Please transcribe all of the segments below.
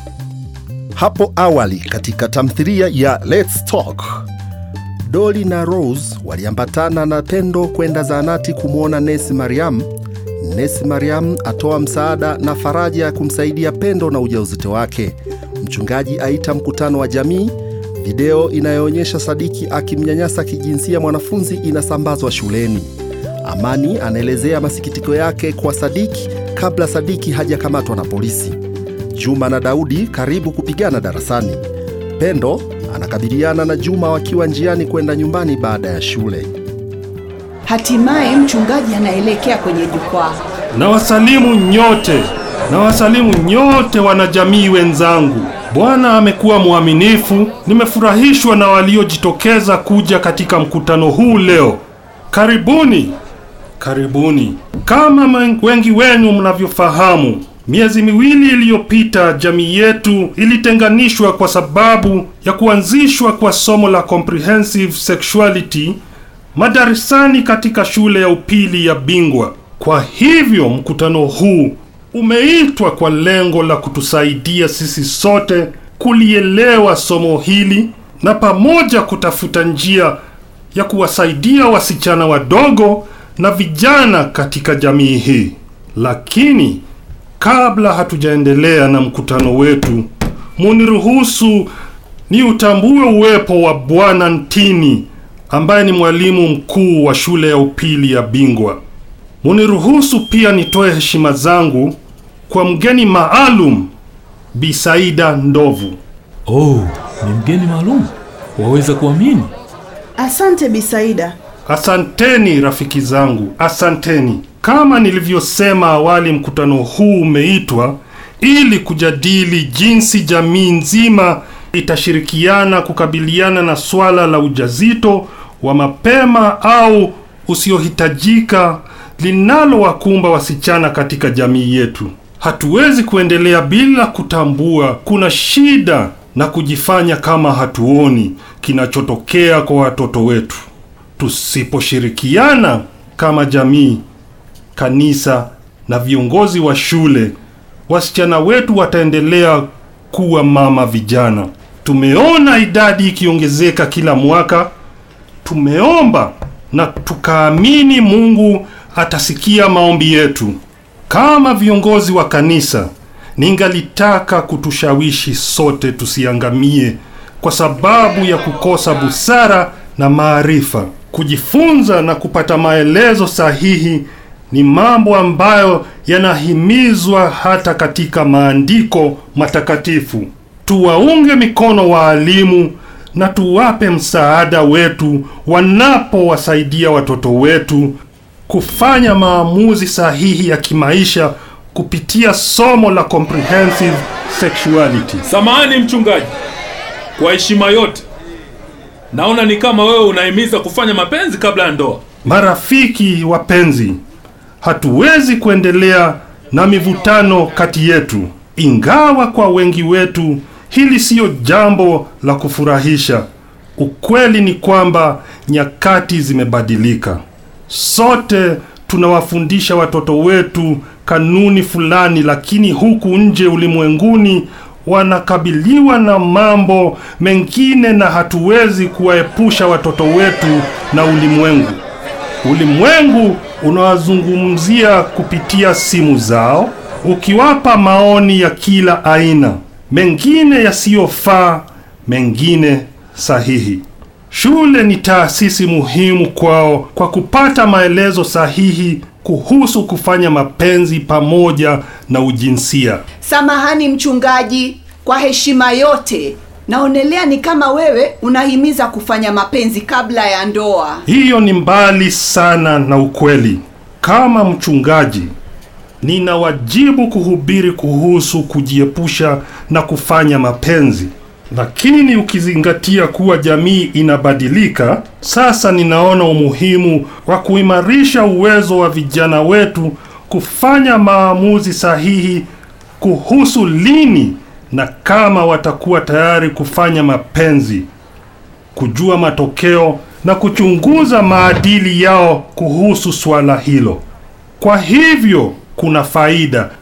Hapo awali katika tamthilia ya Let's Talk, Dolly na Rose waliambatana na Pendo kwenda zahanati kumwona nesi Mariam. Nesi Mariam atoa msaada na faraja ya kumsaidia Pendo na ujauzito wake. Mchungaji aita mkutano wa jamii. Video inayoonyesha Sadiki akimnyanyasa kijinsia mwanafunzi inasambazwa shuleni. Amani anaelezea masikitiko yake kwa Sadiki kabla Sadiki hajakamatwa na polisi. Juma na Daudi karibu kupigana darasani. Pendo anakabiliana na Juma wakiwa njiani kwenda nyumbani baada ya shule. Hatimaye mchungaji anaelekea kwenye jukwaa. Na wasalimu nyote, na wasalimu nyote wanajamii wenzangu. Bwana amekuwa mwaminifu. Nimefurahishwa na waliojitokeza kuja katika mkutano huu leo. Karibuni, karibuni. Kama men- wengi wenu mnavyofahamu, miezi miwili iliyopita jamii yetu ilitenganishwa kwa sababu ya kuanzishwa kwa somo la comprehensive sexuality madarasani katika shule ya upili ya Bingwa. Kwa hivyo mkutano huu umeitwa kwa lengo la kutusaidia sisi sote kulielewa somo hili na pamoja kutafuta njia ya kuwasaidia wasichana wadogo na vijana katika jamii hii. Lakini kabla hatujaendelea na mkutano wetu, muniruhusu ni utambue uwepo wa Bwana Ntini ambaye ni mwalimu mkuu wa shule ya upili ya Bingwa. Muniruhusu pia nitoe heshima zangu kwa mgeni maalum Bisaida Ndovu. Oh, ni mgeni maalum. Waweza kuamini? Asante Bisaida. Asanteni rafiki zangu, asanteni. Kama nilivyosema awali, mkutano huu umeitwa ili kujadili jinsi jamii nzima itashirikiana kukabiliana na swala la ujazito wa mapema au usiohitajika linalowakumba wasichana katika jamii yetu. Hatuwezi kuendelea bila kutambua kuna shida na kujifanya kama hatuoni kinachotokea kwa watoto wetu. Tusiposhirikiana kama jamii, kanisa na viongozi wa shule, wasichana wetu wataendelea kuwa mama vijana. Tumeona idadi ikiongezeka kila mwaka. Tumeomba na tukaamini Mungu atasikia maombi yetu. Kama viongozi wa kanisa, ningalitaka kutushawishi sote tusiangamie kwa sababu ya kukosa busara na maarifa. Kujifunza na kupata maelezo sahihi ni mambo ambayo yanahimizwa hata katika maandiko matakatifu. Tuwaunge mikono waalimu na tuwape msaada wetu wanapowasaidia watoto wetu kufanya maamuzi sahihi ya kimaisha kupitia somo la comprehensive sexuality. Samahani mchungaji, kwa heshima yote, naona ni kama wewe unahimiza kufanya mapenzi kabla ya ndoa. Marafiki wapenzi, hatuwezi kuendelea na mivutano kati yetu, ingawa kwa wengi wetu hili siyo jambo la kufurahisha. Ukweli ni kwamba nyakati zimebadilika. Sote tunawafundisha watoto wetu kanuni fulani, lakini huku nje ulimwenguni wanakabiliwa na mambo mengine, na hatuwezi kuwaepusha watoto wetu na ulimwengu. Ulimwengu unawazungumzia kupitia simu zao, ukiwapa maoni ya kila aina, mengine yasiyofaa, mengine sahihi. Shule ni taasisi muhimu kwao kwa kupata maelezo sahihi kuhusu kufanya mapenzi pamoja na ujinsia. Samahani mchungaji, kwa heshima yote, naonelea ni kama wewe unahimiza kufanya mapenzi kabla ya ndoa. Hiyo ni mbali sana na ukweli. Kama mchungaji, nina wajibu kuhubiri kuhusu kujiepusha na kufanya mapenzi. Lakini ukizingatia kuwa jamii inabadilika, sasa ninaona umuhimu wa kuimarisha uwezo wa vijana wetu kufanya maamuzi sahihi kuhusu lini na kama watakuwa tayari kufanya mapenzi, kujua matokeo na kuchunguza maadili yao kuhusu swala hilo. Kwa hivyo kuna faida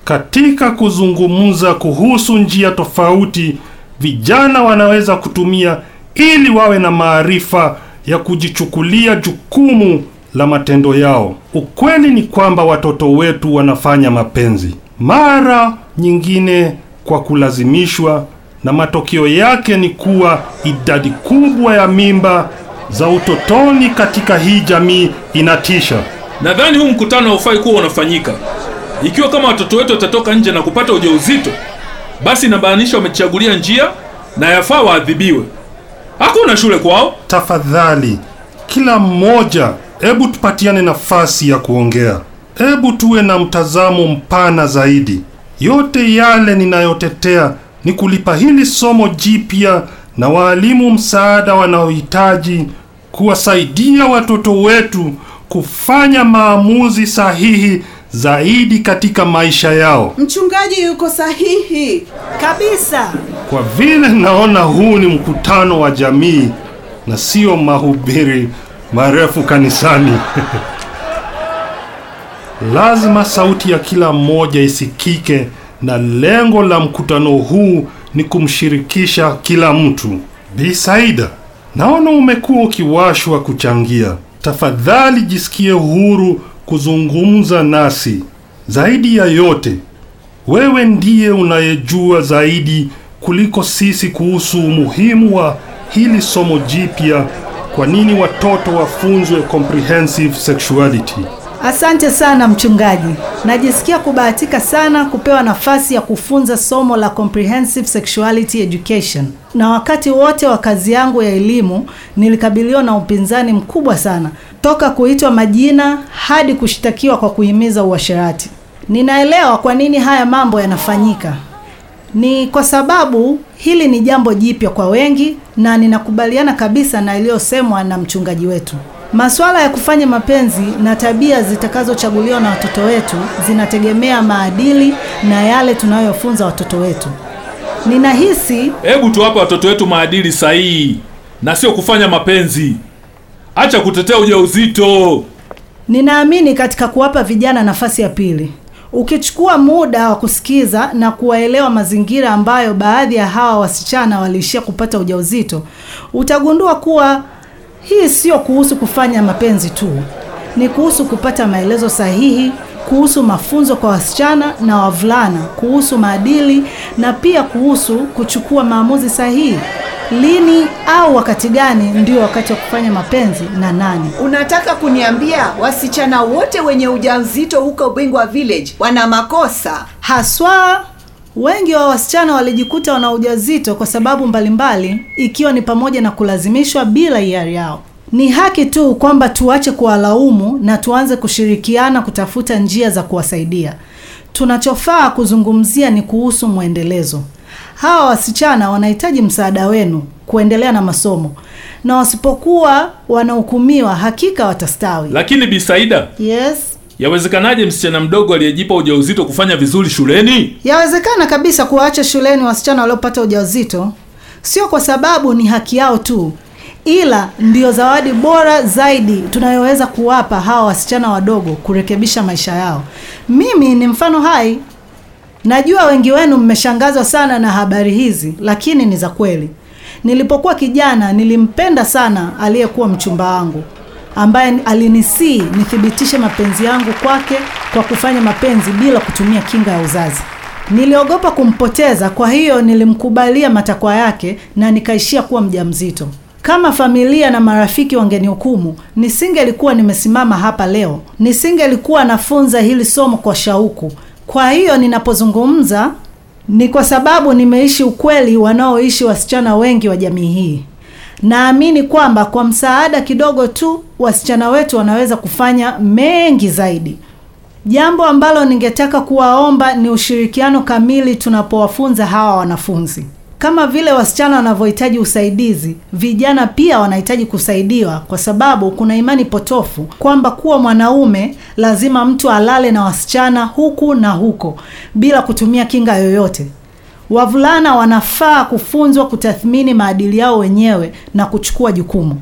Katika kuzungumza kuhusu njia tofauti vijana wanaweza kutumia ili wawe na maarifa ya kujichukulia jukumu la matendo yao. Ukweli ni kwamba watoto wetu wanafanya mapenzi mara nyingine kwa kulazimishwa, na matokeo yake ni kuwa idadi kubwa ya mimba za utotoni katika hii jamii inatisha. Nadhani huu mkutano haufai kuwa unafanyika. Ikiwa kama watoto wetu watatoka nje na kupata ujauzito, basi inamaanisha wamechagulia njia na yafaa waadhibiwe. Hakuna shule kwao. Tafadhali, kila mmoja, hebu tupatiane nafasi ya kuongea. Hebu tuwe na mtazamo mpana zaidi. Yote yale ninayotetea ni kulipa hili somo jipya na waalimu msaada wanaohitaji kuwasaidia watoto wetu kufanya maamuzi sahihi zaidi katika maisha yao. Mchungaji yuko sahihi. Kabisa. Kwa vile naona huu ni mkutano wa jamii na sio mahubiri marefu kanisani. Lazima sauti ya kila mmoja isikike na lengo la mkutano huu ni kumshirikisha kila mtu. Bi Saida, naona umekuwa ukiwashwa kuchangia. Tafadhali jisikie huru kuzungumza nasi. Zaidi ya yote, wewe ndiye unayejua zaidi kuliko sisi kuhusu umuhimu wa hili somo jipya. Kwa nini watoto wafunzwe comprehensive sexuality? Asante sana mchungaji. Najisikia kubahatika sana kupewa nafasi ya kufunza somo la comprehensive sexuality education. Na wakati wote wa kazi yangu ya elimu nilikabiliwa na upinzani mkubwa sana, toka kuitwa majina hadi kushtakiwa kwa kuhimiza uasherati. Ninaelewa kwa nini haya mambo yanafanyika. Ni kwa sababu hili ni jambo jipya kwa wengi na ninakubaliana kabisa na iliyosemwa na mchungaji wetu. Masuala ya kufanya mapenzi na tabia zitakazochaguliwa na watoto wetu zinategemea maadili na yale tunayofunza watoto wetu. Ninahisi Hebu tuwape watoto wetu maadili sahihi na sio kufanya mapenzi. Acha kutetea ujauzito. Ninaamini katika kuwapa vijana nafasi ya pili. Ukichukua muda wa kusikiza na kuwaelewa mazingira ambayo baadhi ya hawa wasichana waliishia kupata ujauzito, utagundua kuwa hii sio kuhusu kufanya mapenzi tu. Ni kuhusu kupata maelezo sahihi, kuhusu mafunzo kwa wasichana na wavulana, kuhusu maadili na pia kuhusu kuchukua maamuzi sahihi. Lini au wakati gani ndio wakati wa kufanya mapenzi na nani? Unataka kuniambia wasichana wote wenye ujauzito huko Bingwa Village wana makosa? Haswa wengi wa wasichana walijikuta wana ujauzito kwa sababu mbalimbali, ikiwa ni pamoja na kulazimishwa bila hiari yao. Ni haki tu kwamba tuache kuwalaumu na tuanze kushirikiana kutafuta njia za kuwasaidia. Tunachofaa kuzungumzia ni kuhusu mwendelezo. Hawa wasichana wanahitaji msaada wenu kuendelea na masomo, na wasipokuwa wanahukumiwa, hakika watastawi. Lakini Bi Saida, Yes. yawezekanaje msichana mdogo aliyejipa ujauzito kufanya vizuri shuleni? Yawezekana kabisa kuwaacha shuleni wasichana waliopata ujauzito, sio kwa sababu ni haki yao tu, ila ndio zawadi bora zaidi tunayoweza kuwapa hawa wasichana wadogo kurekebisha maisha yao. Mimi ni mfano hai. Najua wengi wenu mmeshangazwa sana na habari hizi, lakini ni za kweli. Nilipokuwa kijana, nilimpenda sana aliyekuwa mchumba wangu ambaye alinisii nithibitishe mapenzi yangu kwake kwa kufanya mapenzi bila kutumia kinga ya uzazi. Niliogopa kumpoteza, kwa hiyo nilimkubalia matakwa yake na nikaishia kuwa mjamzito. Kama familia na marafiki wangenihukumu, nisingelikuwa nimesimama hapa leo, nisingelikuwa nafunza hili somo kwa shauku. Kwa hiyo ninapozungumza ni kwa sababu nimeishi ukweli wanaoishi wasichana wengi wa jamii hii. Naamini kwamba kwa msaada kidogo tu wasichana wetu wanaweza kufanya mengi zaidi. Jambo ambalo ningetaka kuwaomba ni ushirikiano kamili tunapowafunza hawa wanafunzi. Kama vile wasichana wanavyohitaji usaidizi, vijana pia wanahitaji kusaidiwa, kwa sababu kuna imani potofu kwamba kuwa mwanaume lazima mtu alale na wasichana huku na huko bila kutumia kinga yoyote. Wavulana wanafaa kufunzwa kutathmini maadili yao wenyewe na kuchukua jukumu.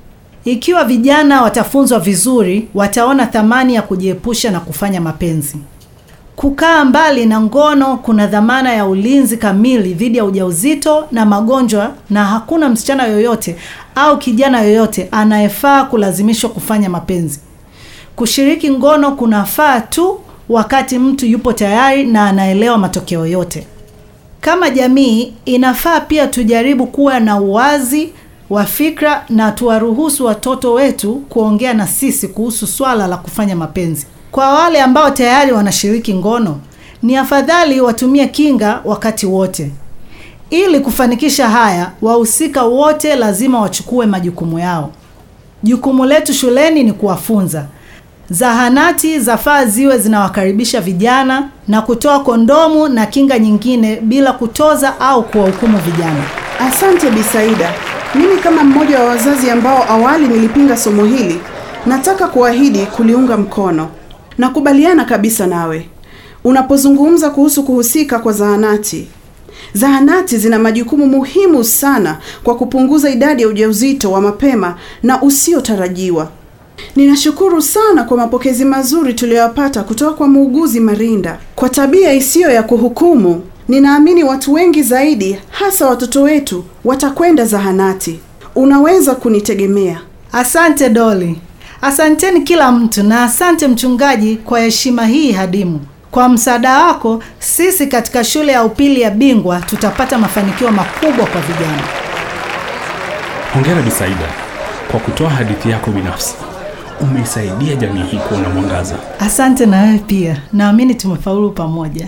Ikiwa vijana watafunzwa vizuri, wataona thamani ya kujiepusha na kufanya mapenzi. Kukaa mbali na ngono kuna dhamana ya ulinzi kamili dhidi ya ujauzito na magonjwa, na hakuna msichana yoyote au kijana yoyote anayefaa kulazimishwa kufanya mapenzi. Kushiriki ngono kunafaa tu wakati mtu yupo tayari na anaelewa matokeo yote. Kama jamii, inafaa pia tujaribu kuwa na uwazi wa fikra na tuwaruhusu watoto wetu kuongea na sisi kuhusu swala la kufanya mapenzi. Kwa wale ambao tayari wanashiriki ngono, ni afadhali watumie kinga wakati wote. Ili kufanikisha haya, wahusika wote lazima wachukue majukumu yao. Jukumu letu shuleni ni kuwafunza. Zahanati zafaa ziwe zinawakaribisha vijana na kutoa kondomu na kinga nyingine bila kutoza au kuwahukumu vijana. Asante Bisaida. Mimi kama mmoja wa wazazi ambao awali nilipinga somo hili, nataka kuahidi kuliunga mkono. Nakubaliana kabisa nawe unapozungumza kuhusu kuhusika kwa zahanati. Zahanati zina majukumu muhimu sana kwa kupunguza idadi ya ujauzito wa mapema na usiotarajiwa. Ninashukuru sana kwa mapokezi mazuri tuliyoyapata kutoka kwa muuguzi Marinda. Kwa tabia isiyo ya kuhukumu, ninaamini watu wengi zaidi, hasa watoto wetu, watakwenda zahanati. Unaweza kunitegemea. Asante Doli, asanteni kila mtu, na asante mchungaji kwa heshima hii hadimu. Kwa msaada wako, sisi katika shule ya upili ya Bingwa tutapata mafanikio makubwa kwa vijana. Hongera Bisaida kwa kutoa hadithi yako binafsi. Umeisaidia jamii hii kuona mwangaza. Asante na wewe pia, naamini tumefaulu pamoja.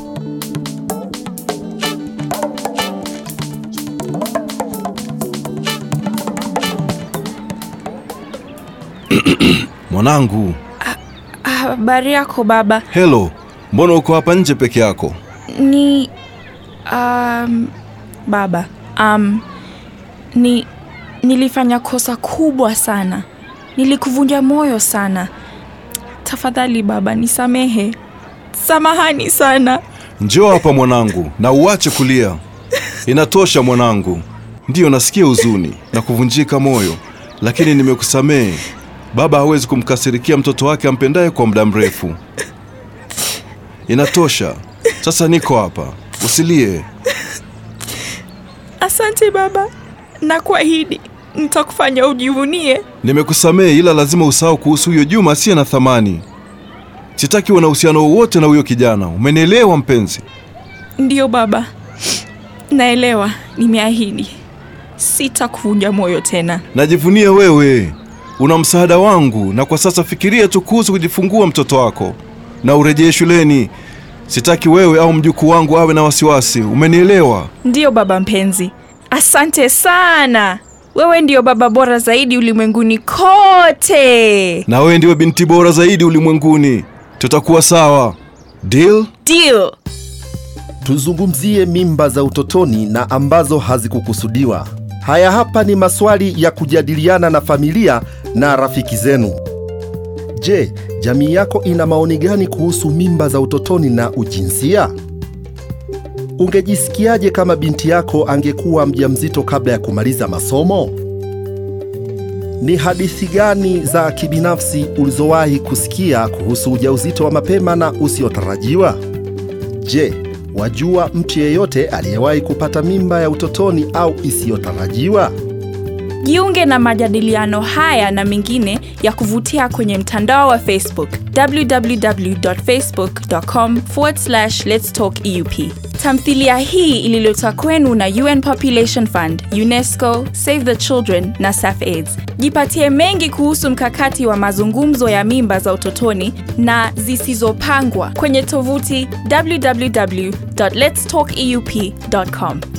Mwanangu, Habari yako baba. helo, mbona uko hapa nje peke yako? Ni um, baba um, ni nilifanya kosa kubwa sana, nilikuvunja moyo sana. Tafadhali baba, nisamehe. Samahani sana. Njoo hapa mwanangu, na uache kulia. Inatosha mwanangu. Ndiyo, nasikia huzuni na kuvunjika moyo, lakini nimekusamehe. Baba hawezi kumkasirikia mtoto wake ampendaye kwa muda mrefu. Inatosha. Sasa niko hapa, usilie. Asante baba, na kuahidi nitakufanya ujivunie. Nimekusamehe, ila lazima usahau kuhusu huyo Juma asiye na thamani. Sitaki uwe na uhusiano wowote na huyo kijana. Umenielewa mpenzi? Ndiyo baba, naelewa. Nimeahidi sitakuvunja moyo tena. Najivunia wewe, una msaada wangu, na kwa sasa fikiria tu kuhusu kujifungua mtoto wako na urejee shuleni. Sitaki wewe au mjukuu wangu awe na wasiwasi. Umenielewa? Ndiyo baba mpenzi, asante sana. Wewe ndiyo baba bora zaidi ulimwenguni kote. Na wewe ndiwe binti bora zaidi ulimwenguni. Tutakuwa sawa. Deal? Deal. Tuzungumzie mimba za utotoni na ambazo hazikukusudiwa. Haya hapa ni maswali ya kujadiliana na familia na rafiki zenu. Je, jamii yako ina maoni gani kuhusu mimba za utotoni na ujinsia? Ungejisikiaje kama binti yako angekuwa mjamzito kabla ya kumaliza masomo? Ni hadithi gani za kibinafsi ulizowahi kusikia kuhusu ujauzito wa mapema na usiotarajiwa? Je, wajua mtu yeyote aliyewahi kupata mimba ya utotoni au isiyotarajiwa? Jiunge na majadiliano haya na mengine ya kuvutia kwenye mtandao wa Facebook www.facebook.com let's talk EUP. Tamthilia hii ililetwa kwenu na UN Population Fund, UNESCO, Save the Children na SAFAIDS. Jipatie mengi kuhusu mkakati wa mazungumzo ya mimba za utotoni na zisizopangwa kwenye tovuti www.letstalkeup.com.